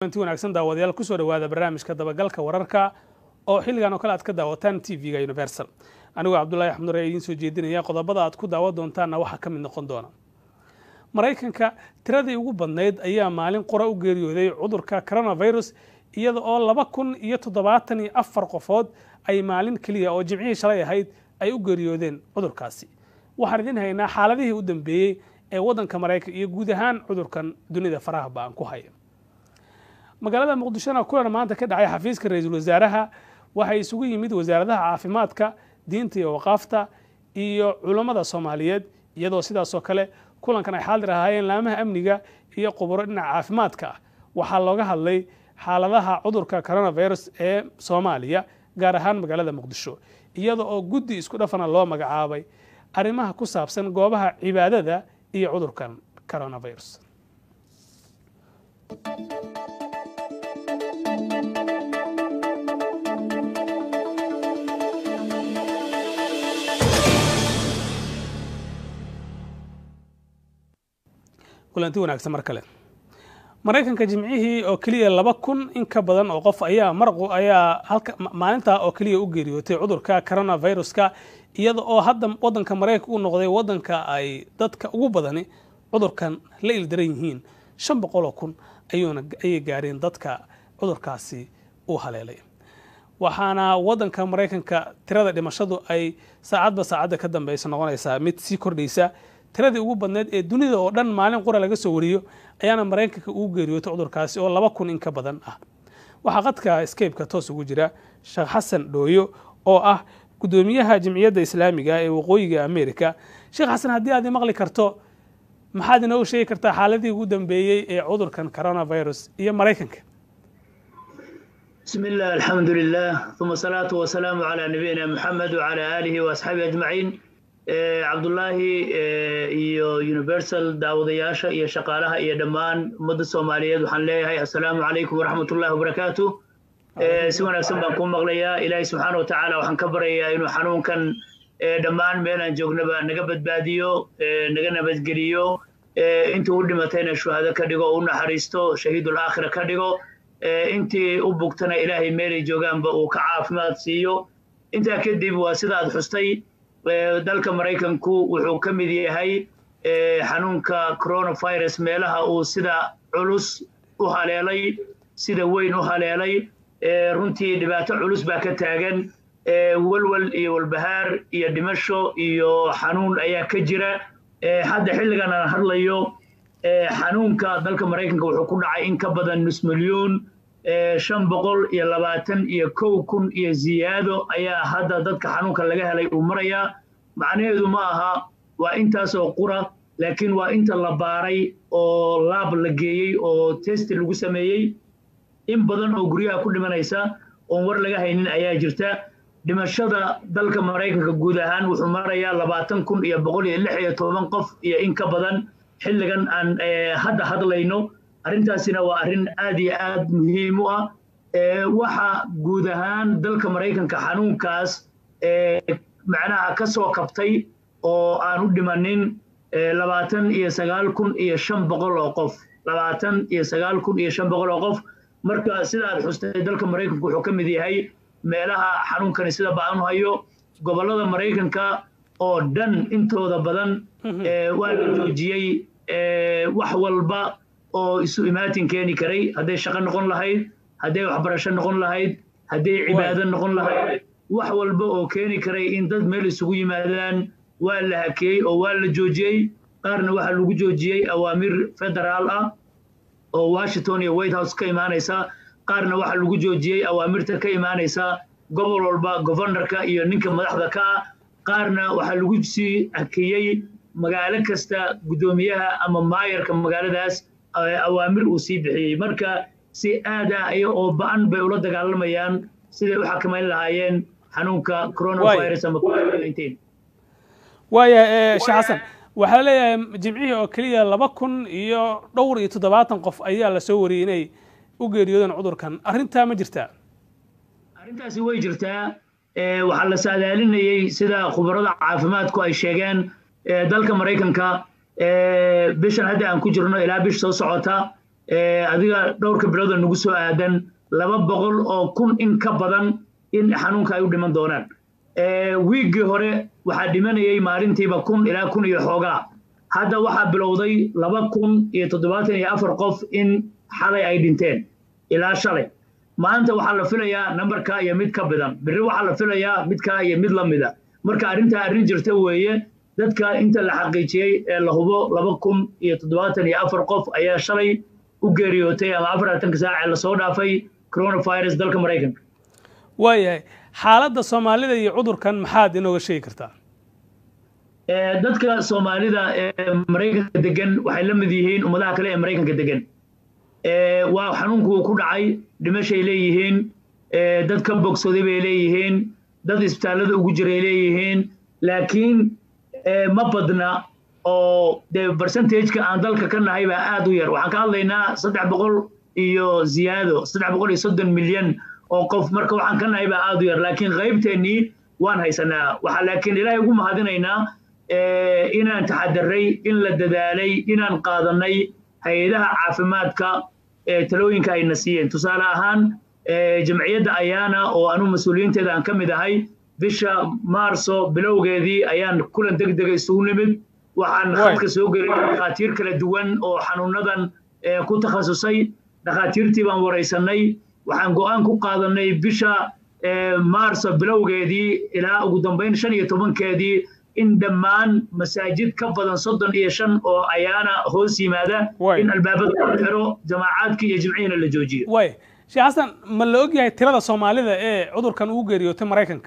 inti wanaagsan daawadayaal kusoo dhawaada barnaamijka dabagalka wararka oo xilligan oo kale aad ka daawataan tv-ga universal anigoo cabdullaahi axmed nure idiin soo jeedinaya qodobada aad ku daawan doontaanna waxaa ka mid noqon doona maraykanka tiradii ugu badnayd ayaa maalin qora u geeriyooday cudurka coronavirus iyada oo laba kun iyo toddobaatan iyo afar qofood ay maalin keliya oo jimcihii shalay ahayd ay u geeriyoodeen cudurkaasi waxaan idin haynaa xaaladihii u dambeeyey ee waddanka maraykan iyo guud ahaan cudurkan dunida faraha ba-an ku haya magaalada muqdishona kulan maanta ka dhacay xafiiska ra-iisul wasaaraha waxay isugu yimid wasaaradaha caafimaadka diinta iyo waqaafta iyo culammada soomaaliyeed iyadoo sidaasoo kale kulankan ay xaadir ahaayeen laamaha amniga iyo quburo dhinaca caafimaadka ah waxaa looga hadlay xaaladaha cudurka coronavirus ee soomaaliya gaar ahaan magaalada muqdisho iyada oo guddi isku dhafana loo magacaabay arrimaha ku saabsan goobaha cibaadada iyo cudurkan coronavirus kulanti wanaagsan mar kale maraykanka jimcihii oo keliya laba kun in ka badan oo qof ayaa marqu ayaa halka maalintaa oo keliya u geeriyootay cudurka coronaviruska iyada oo hadda waddanka maraykanka u noqday waddanka ay dadka ugu badani cudurkan la ildaran yihiin shan boqol oo kun ayuuna ayay gaareen dadka cudurkaasi u haleelay waxaana waddanka maraykanka tirada dhimashadu ay saacadba saacadda ka dambeysa noqonaysaa mid sii kordhaysa tiradii ugu badneyd ee dunida oo dhan maalin qura laga soo wariyo ayaana maraykanka ugu geeriyootay cudurkaasi oo laba kun in ka badan ah waxaa qadka skabeka toos ugu jira sheekh xasan dhooyo oo ah guddoomiyaha jimciyadda islaamiga ee waqooyiga america sheekh xasan haddii aad maqli karto maxaad inoogu sheegi kartaa xaaladii ugu dambeeyey ee cudurkan coronavirus iyo maraykanka بسم الله الحمد لله ثم الصلاة والسلام على نبينا محمد وعلى آله وأصحابه أجمعين cabdullaahi iyo universal daawadayaasha iyo shaqaalaha iyo dhammaan ummadda soomaaliyeed waxaan leeyahay assalaamu calaykum waraxmatullahi wabarakaatu si wanaagsan baan kuu maqlayaa ilaahay subxaana wa tacaala waxaan ka baryayaa inuu xanuunkan dhammaan meelaan joognaba naga badbaadiyo naga nabadgeliyo intii u dhimatayna shuhado ka dhigo oo u naxariisto shahiidul aakhira ka dhigo intii u bugtana ilaahay meelay joogaanba uu ka caafimaad siiyo intaa kadib waa sidaad xustay dalka maraykanku wuxuu ka mid yahay xanuunka coronavirus meelaha uu sida culus u haleelay sida weyn u haleelay runtii dhibaato culus baa ka taagan walwal iyo walbahaar iyo dhimasho iyo xanuun ayaa ka jira hadda xilligan aan hadlayo xanuunka dalka maraykanka wuxuu ku dhacay in ka badan nus milyuun shan boqol iyo labaatan iyo kow kun iyo ziyaado ayaa hadda dadka xanuunka laga helay uu marayaa macnaheedu ma aha waa intaasoo qura laakiin waa inta la baaray oo laab la geeyey oo testi lagu sameeyey in badan oo guryaha ku dhimanaysa oon war laga haynin ayaa jirta dhimashada dalka maraykanka guud ahaan wuxuu marayaa labaatan kun iyo boqol iyo lix iyo toban qof iyo in ka badan xilligan aan hadda hadlayno arrintaasina waa arrin aad iyo aad muhiim u ah waxa guud ahaan dalka maraykanka xanuunkaas macnaha ka soo kabtay oo aan u dhimanin labaatan iyo sagaal kun iyo shan boqol oo qof labaatan iyo sagaal kun iyo shan boqol oo qof marka sidaad xustay dalka maraykanka wuxuu ka mid yahay meelaha xanuunkani sida baan u hayo gobollada maraykanka oo dhan intooda badan waa la joojiyey wax walba oo isu imaatin keeni karay hadday shaqo noqon lahayd hadday waxbarasho noqon lahayd hadday cibaado noqon lahayd wax walba oo keeni karay in dad meel isugu yimaadaan waa la hakeeyey oo waa la joojiyey qaarna waxaa lagu joojiyey awaamir federaal ah oo washington iyo white house ka imaanaysa qaarna waxaa lagu joojiyey awaamirta ka imaanaysa gobol walba governorka iyo ninka madaxda ka ah qaarna waxaa lagu sii hakeeyey magaalo kasta guddoomiyaha ama maayarka magaaladaas awaamir uu sii bixiyey marka si aad ah iyo oo ba-an bay ula dagaalamayaan siday u xakamayn lahaayeen xanuunka coronavirus ama covid waaya sheekh xasan waxaa leeyahay jimcihii oo keliya laba kun iyo dhowr iyo toddobaatan qof ayaa la soo wariyey inay u geeriyoodeen cudurkan arrintaa ma jirtaa arrintaasi way jirtaa waxaa la saadaalinayey sida khubarada caafimaadku ay sheegeen dalka maraykanka bishan hadda aan ku jirno ilaa bish soo socota adiga dhowrka bilooda nagu soo aadan laba boqol oo kun in ka badan in xanuunka ay u dhiman doonaan wiiggii hore waxaa dhimanayay maalintiiba kun ilaa kun iyo xoogaa hadda waxaa bilowday laba kun iyo toddobaatan iyo afar qof in xalay ay dhinteen ilaa shalay maanta waxaa la filayaa nambarka iyo mid ka badan berri waxaa la filayaa midkaa iyo mid la mida marka arrintaa arrin jirta weeye dadka inta la xaqiijiyey ee la hubo laba kun iyo toddobaatan iyo afar qof ayaa shalay u geeriyootay ama afartanka saac ee lasoo dhaafay coronavirus dalka maraykanka waayahay xaaladda soomaalida iyo cudurkan maxaad inooga sheegi kartaa dadka soomaalida ee maraykanka degan waxay la mid yihiin ummadaha kale ee maraykanka degan waa xanuunku ku dhacay dhimashay leeyihiin dad ka bogsaday bay leeyihiin dad isbitaallada ugu jiray leeyihiin laakiin ma badna oo dee percentageka aan dalka ka nahay baa aad u yar waxaan ka hadlaynaa saddex boqol iyo ziyaado saddex boqol iyo soddon milyan oo qof marka waxaan ka nahay baa aad u yar laakiin qaybteennii waan haysanaa waxaa laakiin ilaahay ugu mahadinaynaa inaan taxadaray in la dadaalay inaan qaadanay hay-adaha caafimaadka talooyinka ayna siiyeen tusaale ahaan jamciyadda ayaana oo anu mas-uuliyiinteeda aan ka mid ahay bisha maarso bilowgeedii ayaan kulan deg dega isugu nimid waxaan hadka soo gelay dhakhaatiir kala duwan oo xanuunadan ku takhasusay dhakhaatiirtii baan waraysanay waxaan go'aan ku qaadanay bisha maarso bilowgeedii ilaa ugu dambayn shan iyo tobankeedii in dhammaan masaajid ka badan soddon iyo shan oo ayaana hoos yimaada in albaabada la xiro jamaacaadkii iyo jimcihiina la joojiyo way sheekh xasan ma la og yahay tirada soomaalida ee cudurkan ugu geeriyootay maraykanka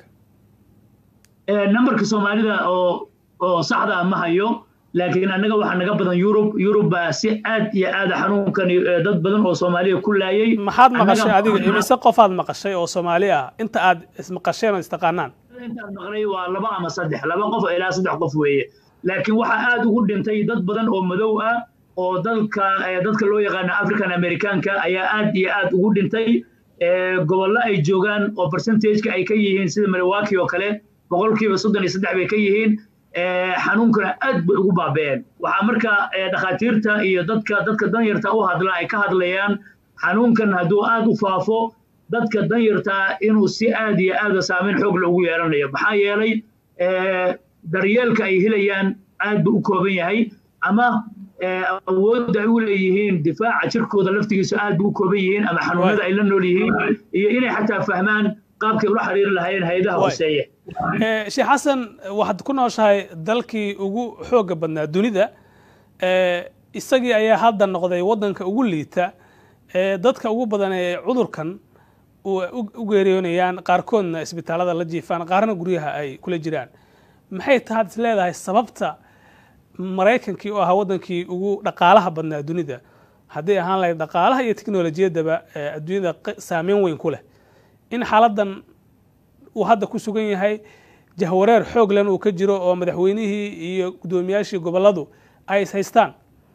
nambarka soomaalida oo oo saxda ma hayo laakiin annaga waxaa naga badan yurub yurub baa si aad iyo aad xanuunkan dad badan oo soomaaliya ku laayay maxaad maqashay adiga imise qofaad maqashay oo soomaali ah inta aad ismaqasheen oo istaqaanaan intaan maqlay waa laba ama saddex laba qof ilaa saddex qof weeye laakiin waxaa aad ugu dhintay dad badan oo madow ah oo dalka dadka loo yaqaano african americanka ayaa aad iyo aad ugu dhintay gobollo ay joogaan oo percentageka ay ka yihiin sida milwaukee oo kale boqolkiiba soddon iyo saddex bay ka yihiin xanuunkana aad bay ugu baaba'een waxaa marka dhakhaatiirta iyo dadka dadka danyarta u hadla ay ka hadlayaan xanuunkan hadduu aad u faafo dadka danyartaa inuu si aad iyo aada saameyn xoog la ugu yeelanayo maxaa yeelay daryeelka ay helayaan aad buu u kooban yahay ama awoodda ay u leeyihiin difaaca jirkooda laftigiisu aad buu u kooban yihiin ama xanuunada ay la nool yihiin iyo inay xataa fahmaan qaabkay ula xiriiri lahaayeen hay-adaha hooseeya sheekh xasan waxaad ku nooshahay dalkii ugu xoogga badnaa dunida isagii ayaa hadda noqday waddanka ugu liita dadka ugu badan ee cudurkan u geeriyoonayaan qaarkoodna isbitaalada la jiifaan qaarna guryaha ay kula jiraan maxay tahaad is leedahay sababta maraykankii oo ahaa waddankii ugu dhaqaalaha badnaa dunida hadday ahaan lahayd dhaqaalaha iyo teknolojiyaddaba adduunyada saameyn weyn ku leh in xaaladdan uu hadda ku sugan yahay jahwareer xoog len uu ka jiro oo madaxweynihii iyo guddoomiyaashii gobolladu ay is haystaan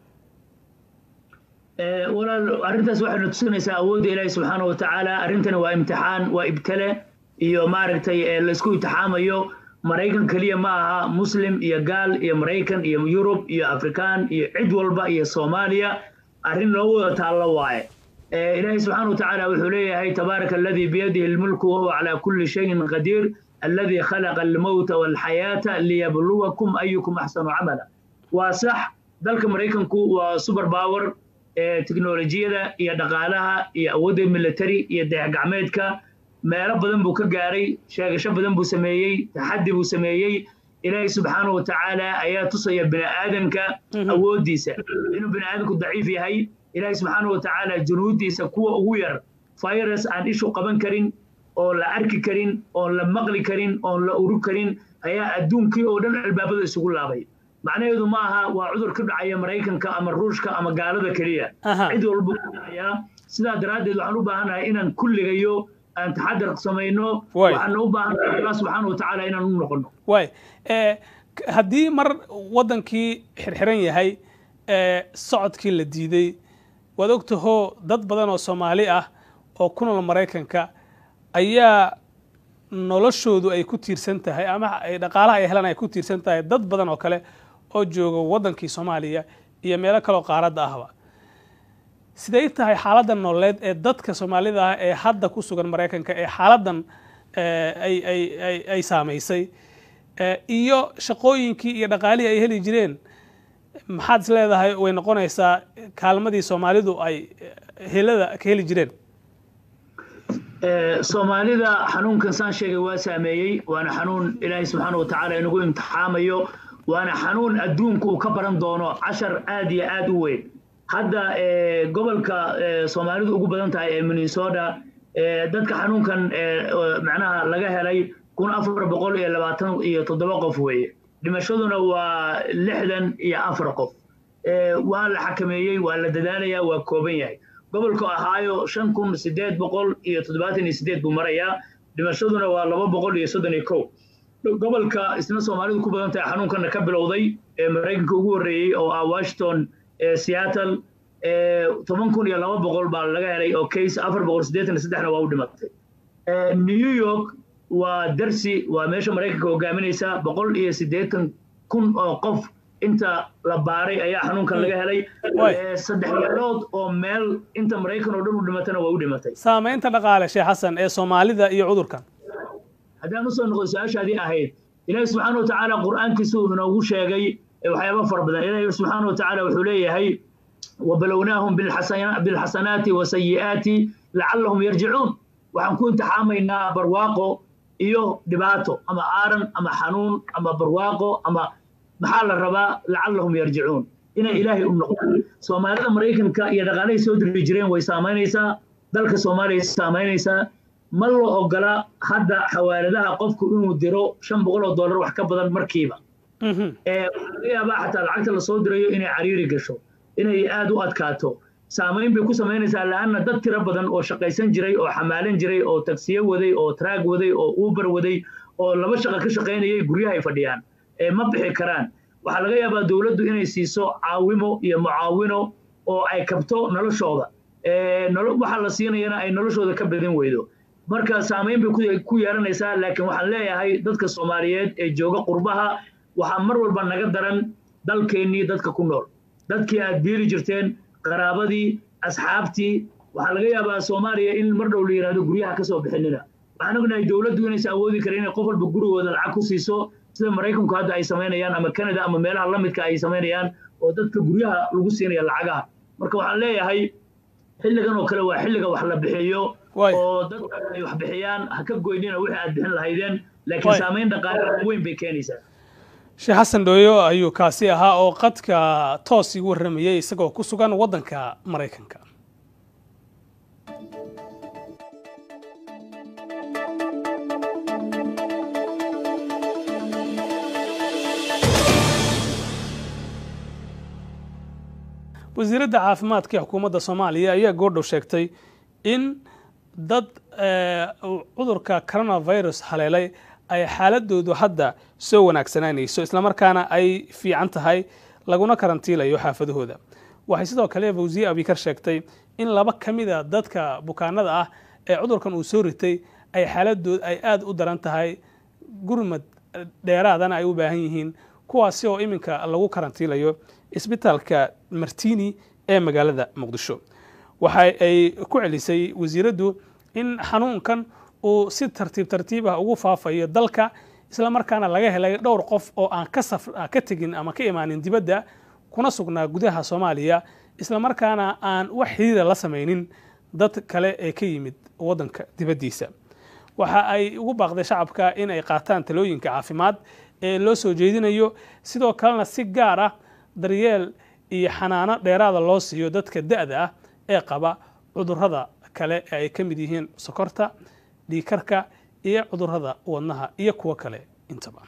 walaal arrintaas waxayna tusinaysaa awoodda ilaahi subxaana wa tacaala arrintani waa imtixaan waa ibtale iyo maaragtay laysku imtixaamayo maraykan keliya ma aha muslim iyo gaal iyo maraykan iyo yurub iyo afrikaan iyo cid walba iyo soomaaliya arrin loo wada taallo waaye ilaahi subxaana wa tacaala wuxuu leeyahay tabaaraka aladii biyadihi lmulku wahuwa calaa kulli shayin qadiir alladii khalaqa almowta walxayaata liyabluwakum ayukum axsanu camala waa sax dalka maraykanku waa super power teknolojiyada iyo dhaqaalaha iyo awoodda military iyo dayaxgacmeedka meelo badan buu ka gaaray sheegasho badan buu sameeyey taxaddi buu sameeyey ilaahay subxaanahu wa tacaala ayaa tusaya bini aadanka awooddiisa inuu bini aadanku daciif yahay ilaahay subxaanahu wa tacaala junuuddiisa kuwa ugu yar virus aan ishu qaban karin oon la arki karin oon la maqli karin oon la uri karin ayaa adduunkii oo dhan albaabada isugu laabay macnaheedu ma aha waa cudur ka dhacaya maraykanka ama ruushka ama gaalada keliya cid walba ku dhacayaa sidaa daraaddeed waxaan u baahannahay inaan kulligayo aan taxadar samayno waxaan u baahannahay allah subxaana wa tacaala inaan u noqono waay haddii mar waddankii xirxiran yahay socodkii la diiday waad ogtahoo dad badan oo soomaali ah oo ku nool maraykanka ayaa noloshoodu ay ku tiirsan tahay ama dhaqaalaha ay helaan ay ku tiirsan tahay dad badan oo kale oo jooga waddankii soomaaliya iyo meelo kaleoo qaaradda ahba siday tahay xaaladdan nololeed ee dadka soomaalida ah ee hadda ku sugan maraykanka ee xaaladdan ay saamaysay iyo shaqooyinkii iyo dhaqaalihii ay heli jireen maxaad is leedahay way noqonaysaa kaalmadii soomaalidu ay helada ka heli jireen soomaalida xanuunkan saan sheegay waa saameeyey waana xanuun ilaahay subxaana wa tacaala inagu imtixaamayo waana xanuun adduunku uu ka baran doono cashar aad iyo aad u weyn hadda gobolka soomaalidu ugu badan tahay ee minnesota dadka xanuunkan macnaha laga helay kun afar boqol iyo labaatan iyo toddoba qof weeye dhimashaduna waa lixdan iyo afar qof waa la xakameeyey waa la dadaalayaa waa kooban yahay gobolka ahaayo shan kun sideed boqol iyo toddobaatan iyo sideed buu marayaa dhimashaduna waa laba boqol iyo soddon iyo kow gobolka isna soomaalidu ku badan tahay xanuunkana ka bilowday ee maraykanka ugu horreeyey oo ah washington seattle toban kun iyo laba boqol baa laga helay oo case afar boqol siddeetan iyo saddexna waa u dhimatay new york waa darsi waa meesha maraykanka hogaaminaysa boqol iyo siddeetan kun oo qof inta la baaray ayaa xanuunkan laga helay saddex meelood oo meel inta maraykan oo dhan u dhimatana waa u dhimatay saamaynta dhaqaale sheekh xasan ee soomaalida iyo cudurkan haddaan usoo noqdo su-aashaadii ahayd ilaahi subxaana wa tacaala qur'aankiisu inoogu sheegay waxyaaba fara badan ilaahi subxaana wa tacaala wuxuu leeyahay وبلوناهم بالحسنات والسيئات لعلهم يرجعون waxaan ku imtixaamaynaa barwaaqo iyo dhibaato ama aaran ama xanuun ama barwaaqo ama maxaa la rabaa lacallahum yarjicuun inay ilaahay u noqdaan soomaalida maraykanka iyo dhaqaalahay soo diri jireen way saamaynaysaa dalka soomaaliya saamaynaysaa ma la ogola hadda xawaaladaha qofku inuu diro shan boqol oo dollar wax ka badan markiiba waxaa laga yaabaa xataa lacagta lasoo dirayo inay cariiri gasho inay aad u adkaato saamayn bay ku samaynaysaa la'anna dad tiro badan oo shaqaysan jiray oo xamaalan jiray oo tagsiyo waday oo traag waday oo uber waday oo laba shaqo ka shaqaynayay guryaha ay fadhiyaan ma bixi karaan waxaa laga yaabaa dowladdu inay siiso caawimo iyo mucaawino oo ay kabto noloshooda waxa la siinayana ay noloshooda ka badin weydo marka saamayn bay ku yeelanaysaa laakiin waxaan leeyahay dadka soomaaliyeed ee jooga qurbaha waxaa mar walba naga daran dalkeennii dadka ku nool dadkii aad biiri jirteen qaraabadii asxaabtii waxaa laga yaabaa soomaaliya in mar dhow la yidhahdo guryaha ka soo bixinina waxaan ognahay dowladdu inaysan awoodi karin inay qof walba gurigooda lacag ku siiso sida maraykanku hadda ay samaynayaan ama canada ama meelaha la midka ay samaynayaan oo dadka guryaha lagu siinaya lacagaha marka waxaan leeyahay xilligan oo kale waa xilliga wax la bixiyo oo dadka ay wax bixiyaan ha ka goynina wixii aad bixin lahaydeen laakiin saamayn dhaqaale weyn bay keenaysaa sheekh xasan dhooyo ayuu kaasi ahaa oo qadka toos igu warramayay isagoo ku sugan waddanka maraykanka wasiiradda caafimaadka ee xukuumadda soomaaliya ayaa goordhow sheegtay in dad cudurka coronavirus haleelay ay xaaladoodu hadda soo wanaagsanaanayso islamarkaana ay fiican tahay laguna karantiilayo xaafadahooda waxay sidoo kale fawsiye abikar sheegtay in laba ka mida dadka bukaanada ah ee cudurkan uu soo ritay ay xaaladood ay aada u daran tahay gurmad dheeraadana ay u baahan yihiin kuwaasi oo iminka lagu karantiilayo isbitaalka martini ee magaalada muqdisho waxa ay ku celisay wasiiraddu in xanuunkan uu si tartiib tartiib ah ugu faafayo dalka islamarkaana laga helay dhowr qof oo aan ka tegin ama ka imaanin dibadda kuna sugnaa gudaha soomaaliya islamarkaana aan wax xiriira la samaynin dad kale ee ka yimid waddanka dibaddiisa waxa ay ugu baaqday shacabka in ay qaataan talooyinka caafimaad ee loo soo jeedinayo sidoo kalena si gaar ah daryeel iyo xanaano dheeraada loo siiyo dadka da'da ah ee qaba cudurrada kale ee ay ka mid yihiin sokorta dhiikarka iyo cudurrada wadnaha iyo kuwo kale intaba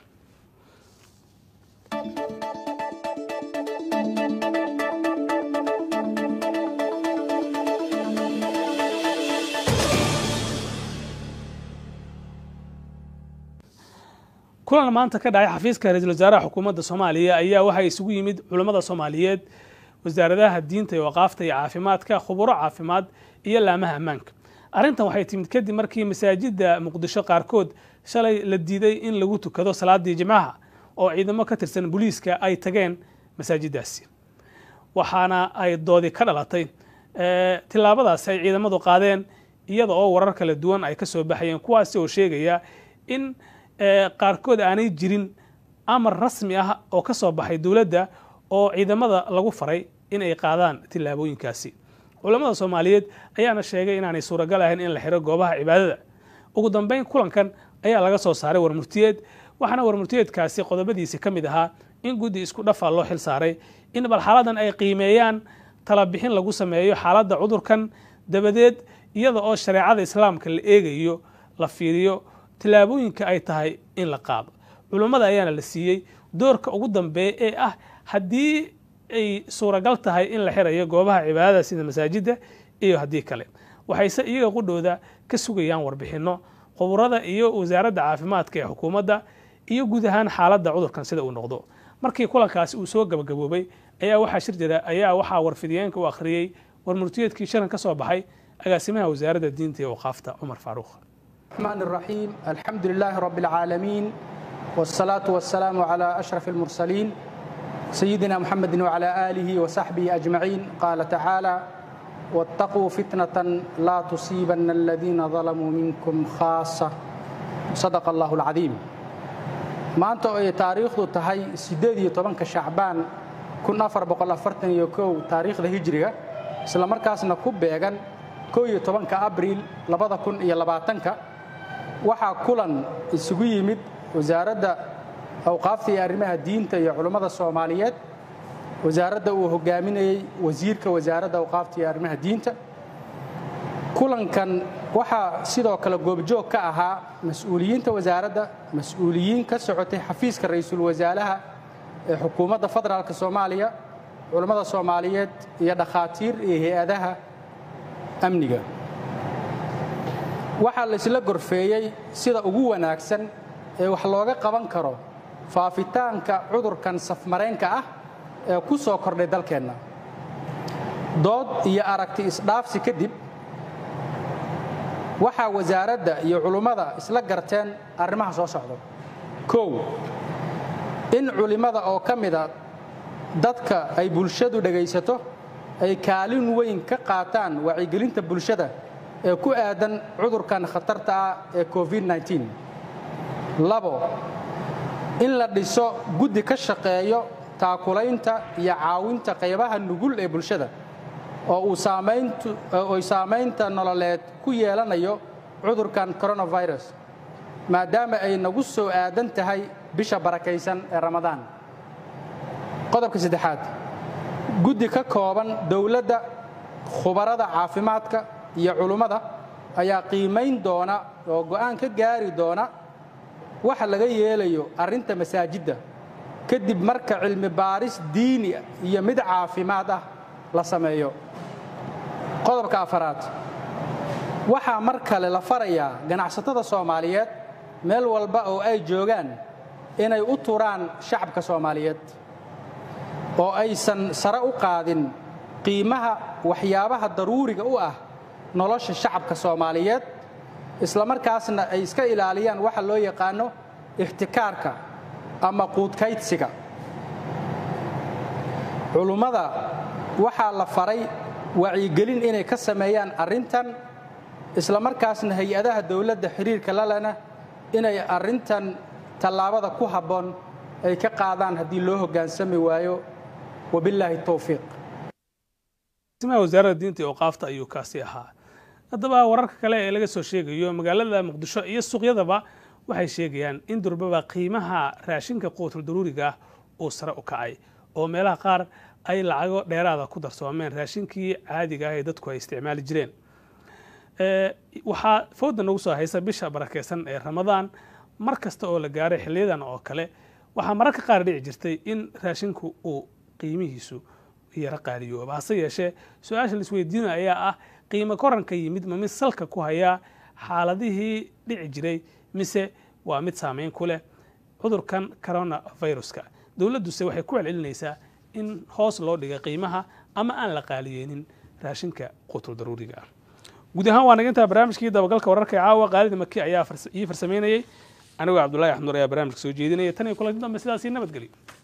kulan maanta ka dhacay xafiiska ra-iisul wasaaraha xukuumadda soomaaliya ayaa waxaa isugu yimid culammada soomaaliyeed wasaaradaha diinta iyo waqaafta iyo caafimaadka khuburo caafimaad iyo laamaha ammaanka arrintan waxay timid kadib markii masaajidda muqdisho qaarkood shalay la diiday in lagu tukado salaadii jimcaha oo ciidamo ka tirsan booliiska ay tageen masaajiddaasi waxaana ay doodi ka dhalatay tillaabadaasi ay ciidamadu qaadeen iyada oo warar kala duwan ay ka soo baxayeen kuwaasi oo sheegaya in qaarkood aanay jirin amar rasmi ah oo ka soo baxay dowladda oo ciidamada lagu faray in ay qaadaan tillaabooyinkaasi culammada soomaaliyeed ayaana sheegay inaanay suuragal ahayn in la xiro goobaha cibaadada ugu dambeyn kulankan ayaa laga soo saaray warmurtiyeed waxaana warmurtiyeedkaasi qodobadiisi ka mid ahaa in guddi isku dhafaa loo xil saaray in bal xaaladan ay qiimeeyaan talabixin lagu sameeyo xaaladda cudurkan dabadeed iyada oo shareecada islaamka la eegayo la fiiriyo tillaabooyinka ay tahay in la qaado culummada ayaana la siiyey doorka ugu dambeeya ee ah haddii ay suuragal tahay in la xirayo goobaha cibaadada sida masaajidda iyo haddii kale waxayse iyaga qudhooda ka sugayaan warbixinno quburada iyo wasaaradda caafimaadka ee xukuumadda iyo guud ahaan xaaladda cudurkan sida uu noqdo markii kulankaasi uu soo gabagaboobay ayaa waxaa shir jira ayaa waxaa warfidiyeenka u akhriyey warmurtiyeedkii shalan ka soo baxay agaasimaha wasaaradda diinta iyo waqaafta cumar faaruuq الرحمن الرحيم الحمد لله رب العالمين والصلاة والسلام على أشرف المرسلين سيدنا محمد وعلى آله وصحبه أجمعين قال تعالى واتقوا فتنة لا تصيبن الذين ظلموا منكم خاصة صدق الله العظيم maanta oo ay taariikhdu tahay sideed iyo tobanka shacbaan kun afar boqol afartan iyo kow taariikhda hijriga isla markaasna ku beegan kow iyo tobanka abriil labada kun iyo labaatanka waxaa kulan isugu yimid wasaaradda awqaafta iyo arrimaha diinta iyo culummada soomaaliyeed wasaaradda uu hogaaminayey wasiirka wasaaradda awqaafta iyo arrimaha diinta kulankan waxaa sidoo kale goobjoog ka ahaa mas-uuliyiinta wasaaradda mas-uuliyiin ka socotay xafiiska ra-iisul wasaaraha ee xukuumadda federaalk soomaaliya culummada soomaaliyeed iyo dhakhaatiir iyo hay-adaha amniga waxaa laysla gorfeeyey sida ugu wanaagsan ee wax looga qaban karo faafitaanka cudurkan safmareenka ah ee ku soo kordhay dalkeenna dood iyo aragti isdhaafsi kadib waxaa wasaaradda iyo culummada isla garteen arrimaha soo socda kow in culimmada oo ka mida dadka ay bulshadu dhegaysato ay kaalin weyn ka qaataan wacyigelinta bulshada ee ku aadan cudurkan khatarta ah ee covid-9 labo in la dhiso guddi ka shaqeeyo taakulaynta iyo caawinta qaybaha nugul ee bulshada oo uu saamayntoy saamaynta nololeed ku yeelanayo cudurkan coronavirus maadaama ay nagu soo aadan tahay bisha barakaysan ee ramadaan qodobka saddexaad guddi ka kooban dowladda khubarada caafimaadka iyo culummada ayaa qiimayn doona oo go'aan ka gaari doona waxa laga yeelayo arrinta masaajidda kadib marka cilmi baaris diini iyo mid caafimaad ah la sameeyo qodobka afaraad waxaa mar kale la farayaa ganacsatada soomaaliyeed meel walba oo ay joogaan inay u turaan shacabka soomaaliyeed oo aysan sare u qaadin qiimaha waxyaabaha daruuriga u ah nolosha shacabka soomaaliyeed islamarkaasna ay iska ilaaliyaan waxa loo yaqaano ixtikaarka ama quudkaydsiga culummada waxaa la faray wacyigelin inay ka sameeyaan arrintan islamarkaasna hay-adaha dowladda xiriirka lalena inay arrintan tallaabada ku habboon ay ka qaadaan haddii loo hoggaansami waayo wabilaahi towfiiq wasaaradda diinta iyo awqaafta ayuu kaasi ahaa haddaba wararka kale ee laga soo sheegayo magaalada muqdisho iyo suuqyadaba waxay sheegayaan in durbaba qiimaha raashinka quutul daruuriga ah uu sare u kacay oo meelaha qaar ay lacago dheeraada ku darsoomeen raashinkii caadiga ah ee dadku ay isticmaali jireen waxaa fooda nagu soo haysa bisha barakeysan ee ramadaan mar kasta oo la gaaray xiliyadan oo kale waxaa mararka qaar dhici jirtay in raashinku uu qiimihiisu yaro qaaliyooba hase yeeshee su-aasha laisweydiina ayaa ah qiimo koranka yimid ma mid salka ku hayaa xaaladihii dhici jiray mise waa mid saameyn ku leh cudurkan coronaviruska dowladduse waxay ku celcelinaysaa in hoos loo dhigay qiimaha ama aan la qaaliyeynin raashinka qutul daruuriga ah guud ahaan waa naga intaa barnaamijkii dabagalka wararka ee caawa qaalida maki ayaa ii farsamaynayey anigoo cabdullahi axmud ayaa barnaamijka soo jeedinaya tan iyo kulanti dambe sidaasii nabadgelyo